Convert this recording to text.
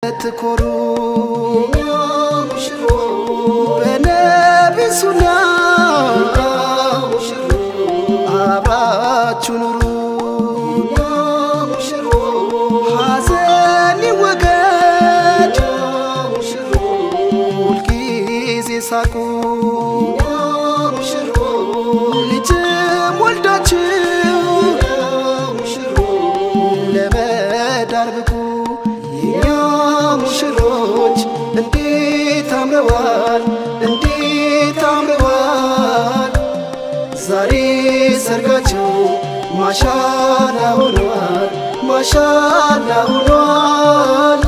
ትኮሩ በነቢሱና አብራችሁ ኑሩ ሐዘን ይወገድ ሁልጊዜ ሳቁ ልጅም ወልዳችሁ ለመዳር ብቁ የኛ ሙሽሮች እንዴት አምረዋል እንዴት አምረዋል ዛሬ ሰርጋቸው ማሻላ ሆኗል ማሻላ ሆኗል